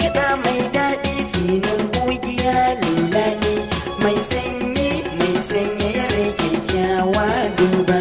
kiɗa mai daɗi tsinin kugiya lula ne mai sanyi mai sanya yare kyakkyawa duba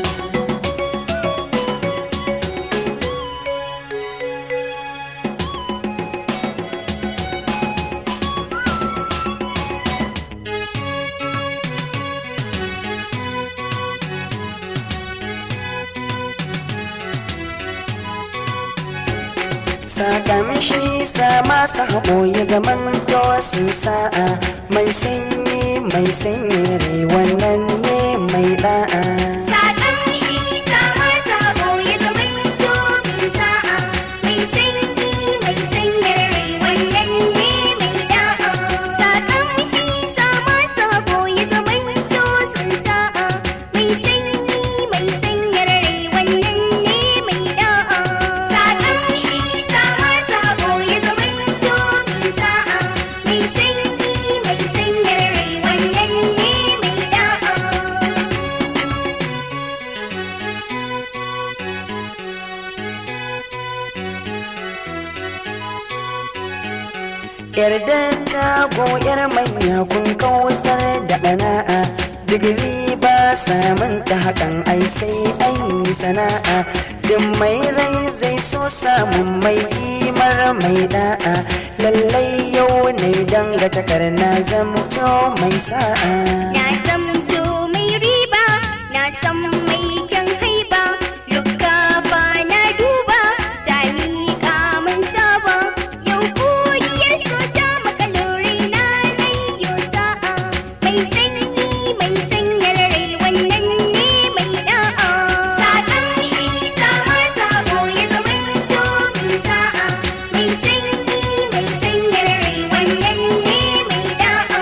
Saƙan shi sa masu haɓo ya zaman sun sa'a mai sanyi mai sanyi rai wannan ne mai da'a. Saƙan shi sama sabo ya zamanto sun sa'a mai sanyi mai sanyar rai wannan ne mai da'a. Saƙan shi sama sabo ya zamanto sun sa'a mai sanyi mai sanyar rai wannan ne mai da'a. Saƙan shi sama sabo ya zamanto sun sa'a mai sanyi mai sanyar rai wannan ne mai da'a. Yarda ta goyar manya kun kautar da ɗana'a digiri ba samun ta hakan ai sai an yi sana'a duk mai rai zai so samun mai imar mai da'a lallai yau ne danga takarna zamto mai sa'a Na zamto mai riba, na san mai kyan haiba, lukafa na duba, ta miƙa min saba, yau kogiyar so ta makalori na nayyo sa'a, mai sanyi mai sanyar rai wannan ne mai da'a. Saƙan shi sama sabo ya zamanto sun sa'a, mai sanyi mai sanyar rai wannan ne mai da'a.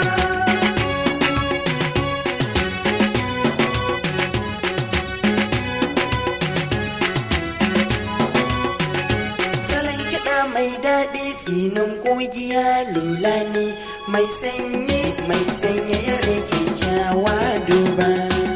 salon kiɗa mai daɗi tsinin ƙugiya lula ne mai sanyi mai sanya yare kyakkyawa duba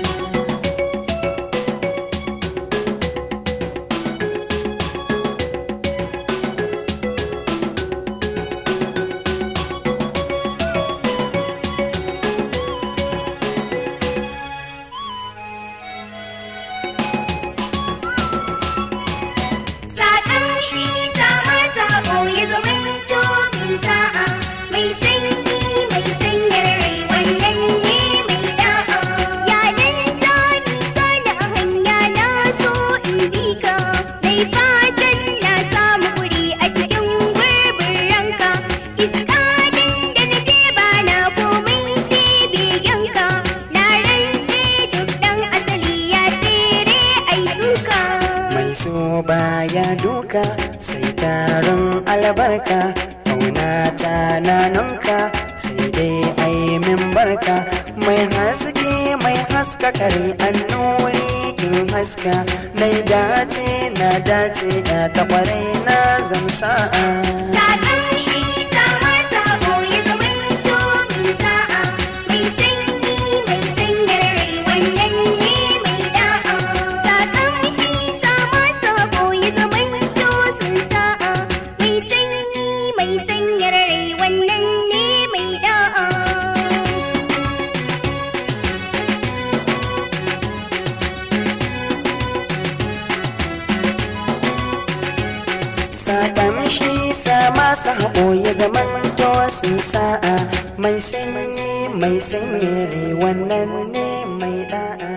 Saƙan shi sama sabo ya zamanto sun sa'a mai sanyi mai sanyar rai wannan ne mai da'a. Yayin zani sani a hanya na so in bi ka mai fatan na samu wuri a cikin gurbin ranka. Iska din da na je ba na komai sai biyanka na rantse duk ɗan asali ya tsere ai suka. mai so baya duka sai taron albarka kauna ta nanunka sai dai ai min barka mai haske mai haska kare annuri kin haska nai dace na dace ya ta kwarai na zamsa'a Saƙan shi sama sabo ya zamanto sun sa'a mai sanyi mai sanyar rai wannan ne mai da'a. Saƙan shi sama sabo ya zamanto sun sa'a mai sanyi mai sanyar rai wannan ne mai da'a. Saƙan shi sa masu haɓo ya zaman sun sa'a mai sanyi mai sanyi wannan ne mai da'a